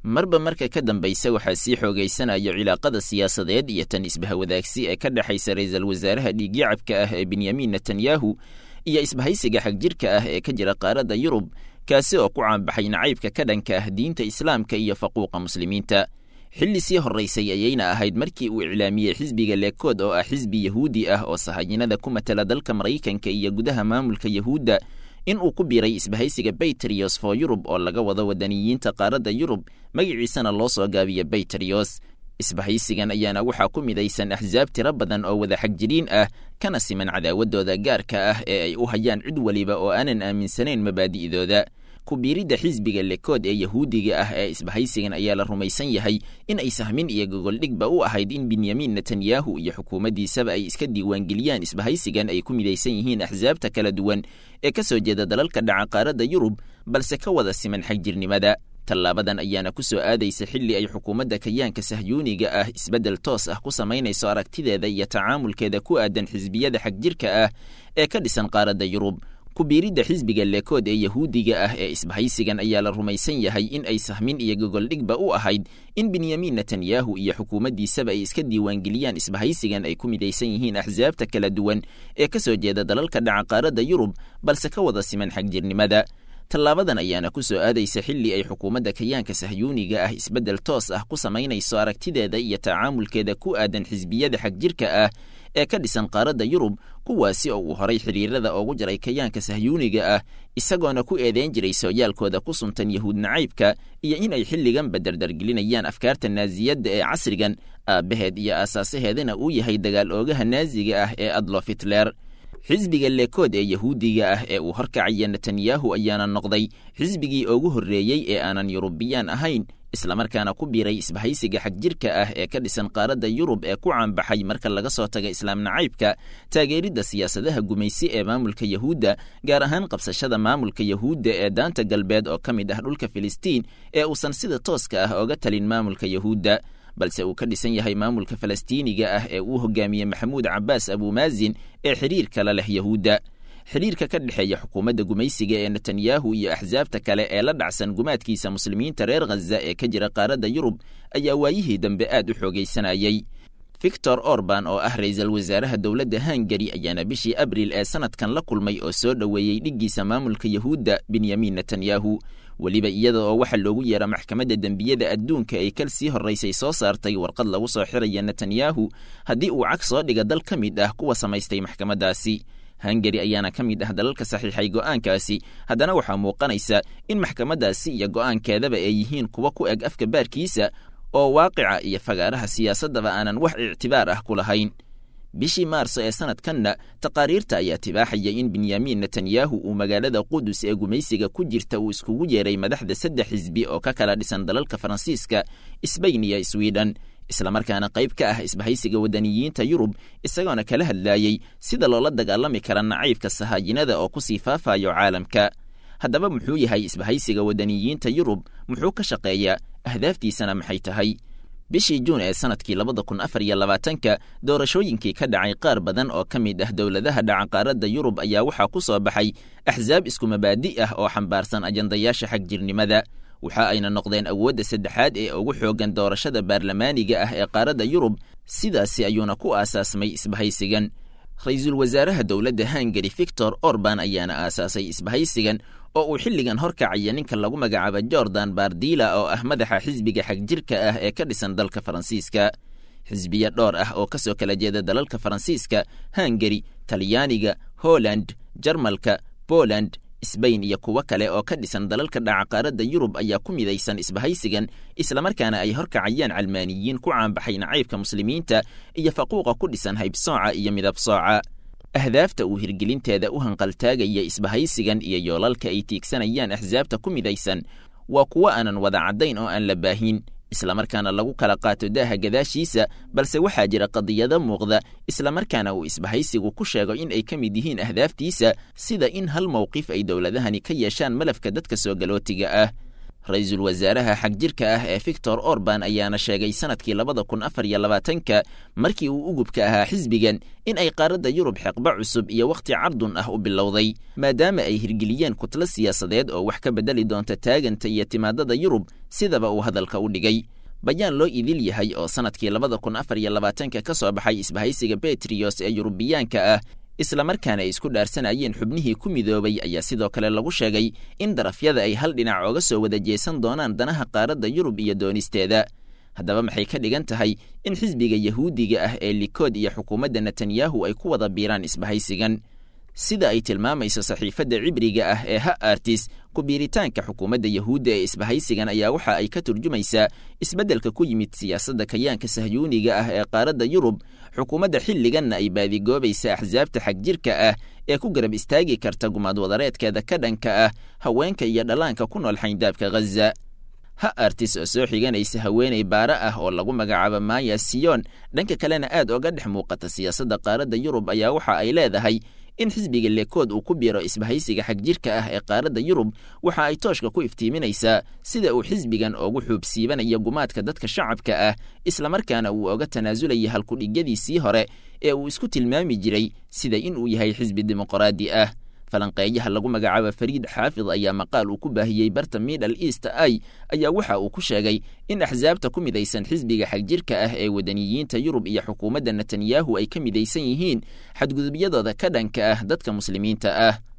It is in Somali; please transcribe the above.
marba marka ka dambaysa waxaa sii xoogaysanayo cilaaqada siyaasadeed iyo tan isbahawadaagsi ee ka dhexaysa ra-iisul wasaaraha dhiigyacabka ah ee benyamin netanyahu iyo isbahaysiga xagjirka ah ee ka jira qaaradda yurub kaasi oo ku caanbaxay nacaybka ka dhanka ah diinta islaamka iyo faquuqa muslimiinta xilli sii horraysay ayayna ahayd markii uu iclaamiyey xisbiga leekood oo ah xisbi yahuudi ah oo sahayinada ku matala dalka maraykanka iyo gudaha maamulka yahuudda in uu ku biiray isbahaysiga bayterios for yurub oo laga wado wadaniyiinta qaaradda yurub magaciisana loo soo gaabiya bayterios isbahaysigan ayaana waxaa ku midaysan axsaab tiro badan oo wada xagjiriin ah kana siman cadaawaddooda gaarka ah ee ay u hayaan cid weliba oo aanan aaminsanayn mabaadi'dooda ku-biiridda xisbiga lekood ee yahuudiga ah ee isbahaysigan ayaa la rumaysan yahay in ay sahmin iyo gogoldhigba u ahayd in benyamin netanyahu iyo xukuumaddiisaba ay iska diiwaangeliyaan isbahaysigan ay ku midaysan yihiin axsaabta kala duwan ee ka soo jeeda dalalka dhaca qaaradda yurub balse ka wada siman xagjirnimada tallaabadan ayaana ku soo aadaysa xilli ay xukuumadda kayaanka sahyuuniga ah isbeddel toos ah ku samaynayso aragtideeda iyo tacaamulkeeda ku aadan xisbiyada xagjirka ah ee ka dhisan qaaradda yurub ku-biiridda xisbiga leekood ee yahuudiga ah ee isbahaysigan ayaa la rumaysan yahay in ay sahmin iyo gogoldhigba u ahayd in benyamin netanyahu iyo xukuumaddiisaba ay iska diiwaangeliyaan isbahaysigan ay ku midaysan yihiin axsaabta kala duwan ee ka soo jeeda dalalka dhaca qaaradda yurub balse ka wada siman xagjirnimada tallaabadan ayaana ku soo aadaysa xilli ay xukuumadda kayaanka sahyuuniga ah isbeddel toos ah ku samaynayso aragtideeda iyo tacaamulkeeda ku aadan xisbiyada xagjirka ah ee ka dhisan qaaradda yurub kuwaasi oo uu horay xiriirada ugu jaray kayaanka sahyuuniga ah isagoona ku eedeyn jiray sooyaalkooda ku suntan yahuud nacaybka iyo in ay xilliganba dardargelinayaan afkaarta naasiyadda ee casrigan aabbaheed iyo aasaasaheedana uu yahay dagaal oogaha naaziga ah ee adlof hitler xisbiga leekood ee yahuudiga ah ee uu horkacaya netanyahu ayaana noqday xisbigii ugu horreeyey ee aanan yurubiyaan ahayn islamarkaana ku biiray isbahaysiga xagjirka ah ee ka dhisan qaaradda yurub ee ku caanbaxay marka laga soo taga islaam nacaybka taageeridda siyaasadaha gumaysi ee maamulka yahuudda gaar ahaan qabsashada maamulka yahuudda ee daanta galbeed oo ka mid ah dhulka filistiin ee uusan sida tooska ah oga talin maamulka yahuudda balse uu ka dhisan yahay maamulka falastiiniga ah ee uu hogaamiye maxamuud cabbaas abuumaazin ee xiriir kala leh yahuudda xidhiirka ka dhexeeya xukuumadda gumaysiga ee netanyahu iyo axsaabta kale ee la dhacsan gumaadkiisa muslimiinta reer khaza ee ka jira qaaradda yurub ayaa waayihii dambe aad u xoogaysanayay victor orban oo ah ra-iisul wasaaraha dowladda hungari ayaana bishii abriil ee sanadkan la kulmay oo soo dhoweeyey dhiggiisa maamulka yahuudda benyamin netanyahu weliba iyada oo waxaa loogu yeera maxkamadda dembiyada adduunka ay kal sii horraysay soo saartay warqad lagu soo xiraya netanyahu haddii uu cag soo dhiga dal ka mid ah kuwa samaystay maxkamaddaasi hungari ayaana ka mid ah dalalka saxiixay go'aankaasi haddana waxaa muuqanaysa in maxkamaddaasi iyo go'aankeedaba ay yihiin kuwa ku eg afka baarkiisa oo waaqica iyo fagaaraha siyaasaddaba aanan wax ictibaar ah ku lahayn bishii maarso ee sanadkanna taqaariirta ayaa tibaaxaya in benyamin netanyahu uu magaalada qudus ee gumaysiga ku jirta uu iskugu yeeray madaxda saddex xisbi oo ka kala dhisan dalalka faransiiska sbain iyo swiden islamarkaana qayb ka ah isbahaysiga wadaniyiinta yurub isagoona kala hadlaayey sida loola dagaalami kara nacaybka sahaayinada oo kusii faafayo caalamka haddaba muxuu yahay isbahaysiga wadaniyiinta yurub muxuu ka shaqeeyaa ahdaaftiisana maxay tahay bishii juun ee sanadkii labada kun afar iyo labaatanka doorashooyinkii ka dhacay qaar badan oo ka mid ah dowladaha dhaca qaaradda yurub ayaa waxaa ku soo baxay axsaab isku mabaadi' ah oo xambaarsan ajandayaasha xagjirnimada waxa ayna noqdeen awoodda saddexaad ee ugu xooggan doorashada baarlamaaniga ah ee qaaradda yurub sidaasi ayuuna ku aasaasmay isbahaysigan ra-iisul wasaaraha dowladda hungari victor orban ayaana aasaasay isbahaysigan oo uu xilligan horkacaya ninka lagu magacaabo jordan bardila oo ah madaxa xisbiga xagjirka ah ee ka dhisan dalka faransiiska xisbiya dhowr ah oo ka soo kala jeeda dalalka faransiiska hungari talyaaniga holland jarmalka poland sbain iyo kuwo kale oo ka dhisan dalalka dhaca qaaradda yurub ayaa ku midaysan isbahaysigan islamarkaana ay horkacayaan calmaaniyiin ku caanbaxay nacaybka muslimiinta iyo faquuqa ku dhisan haybsooca iyo midab sooca ahdaafta uu hirgelinteeda u hanqaltaagaya isbahaysigan iyo yoolalka ay tiigsanayaan axsaabta ku midaysan waa kuwo aanan wada caddayn oo aan la baahin islamarkaana lagu kala qaato daaha gadaashiisa balse waxaa jira qadiyado muuqda islamarkaana uu isbahaysigu ku sheego in ay ka mid yihiin ahdaaftiisa sida in hal mowqif ay dowladahani ka yeeshaan malafka dadka soo galootiga ah ra-iisul wasaaraha xagjirka ah ee victor orban ayaana sheegay sanadkii labada kun afar iyo labaatanka markii uu ugubka ahaa xisbigan in ay qaaradda yurub xeqba cusub iyo wakhti cardun ah u bilowday maadaama ay hirgeliyeen kutlo siyaasadeed oo wax ka beddeli doonta taaganta iyo timaadada yurub sidaba uu hadalka u dhigay bayaan loo idil yahay oo sanadkii labada kun afar iyo labaatanka ka soo baxay isbahaysiga betriyos ee yurubiyaanka ah islamarkaana ay isku dhaarsanayeen xubnihii ku midoobay ayaa sidoo kale lagu sheegay in darafyada ay hal dhinac ooga soo wada jeesan doonaan danaha qaaradda yurub iyo doonisteeda haddaba maxay ka dhigan tahay in xisbiga yahuudiga ah ee likood iyo xukuumadda netanyahu ay ku wada biiraan isbahaysigan sida ay tilmaamayso saxiifadda cibriga ah ee ha artis ku-biiritaanka xukuumadda yahuudda ee isbahaysigan ayaa waxa ay ka turjumaysaa isbeddelka ku yimid siyaasadda kayaanka sahyuuniga ah ee qaaradda yurub xukuumadda xilliganna ay baadigoobaysa axsaabta xagjirka ah ee ku garab istaagi karta gumaad wadareedkeeda ka dhanka ah haweenka iyo dhallaanka ku nool xayndaabka ghaza ha artis oo soo xiganaysa haweeney baare ah oo lagu magacaabo maya siyon dhanka kalena aad oga dhex muuqata siyaasadda qaaradda yurub ayaa waxa ay leedahay in xisbiga lekood uu ku biiro isbahaysiga xagjirka ah ee qaaradda yurub waxa ay tooshka ku iftiiminaysaa sida uu xisbigan oogu xuubsiibanaya gumaadka dadka shacabka ah islamarkaana uu oga tanaasulaya halkudhigyadiisii hore ee uu isku tilmaami jiray sida in uu yahay xisbi dimuqraadi ah falanqeeyaha lagu magacaabo fariid xaafid ayaa maqaal uu ku baahiyey barta middle east i ayaa waxa uu ku sheegay in axsaabta ku midaysan xisbiga xagjirka ah ee wadaniyiinta yurub iyo xukuumadda netanyahu ay ka midaysan yihiin xadgudubyadooda ka dhanka ah dadka muslimiinta ah